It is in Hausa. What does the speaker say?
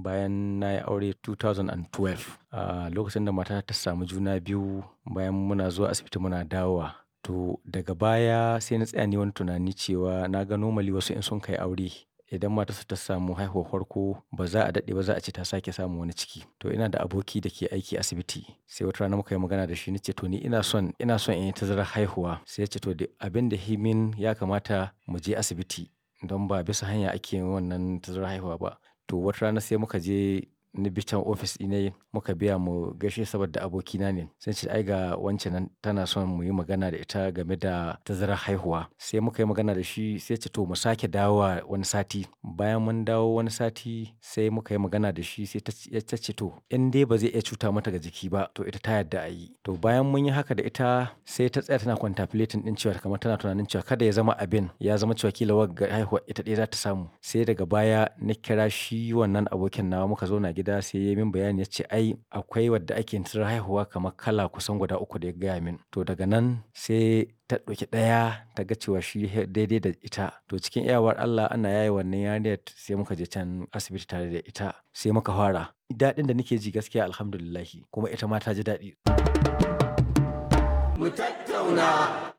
bayan na yi aure 2012. A lokacin da matata ta samu juna biyu bayan muna zuwa asibiti muna dawowa. To daga baya sai na tsaya nayi wani tunani cewa na ga normally wasu in sun kai aure idan matarsa ta samu haihuwar farko ba za a daɗe ba za a ce ta sake samun wani ciki. To ina da aboki da ke aiki asibiti sai wata rana muka yi magana da shi na ce to ni ina son, ina son in yi tazarar haihuwa. Sai ya ce to abin da yafi min ya kamata mu je asibiti don ba bisa hanya ake yin wannan tazarar haihuwa ba. To wata rana sai muka je ni bi can ofis ɗinai muka biya mu gaishe saboda abokina ne. Sai ce ai ga wance nan tana son mu yi magana da ita game da tazarar haihuwa. Sai muka yi magana da shi sai ya ce to mu sake dawowa wani sati. Bayan mun dawo wani sati sai muka yi magana da shi sai ta ce to in dai ba zai iya cuta mata ga jiki ba to ita ta yarda a yi. To bayan mun yi haka da ita sai ta tsaya tana contemplating ɗin cewa kamar tana tunanin cewa kada ya zama abin ya zama cewa ƙila wagga haihuwa ita ɗaya za ta samu. Sai daga baya na kira shi wannan abokin nawa muka zauna gida sai ya yi min bayani ya ce ai akwai wadda ake yin tazarar haihuwa kamar kala kusan guda uku da ya gaya min. To daga nan sai ta ɗauki ɗaya ta ga cewa shi daidai da ita. To cikin iyawar Allah ana yaye wannan yarinyar sai muka je can asibiti tare da ita sai muka fara. Daɗin da nake ji gaskiya Alhamdulillah kuma ita ma ta ji daɗi. Mu tattauna.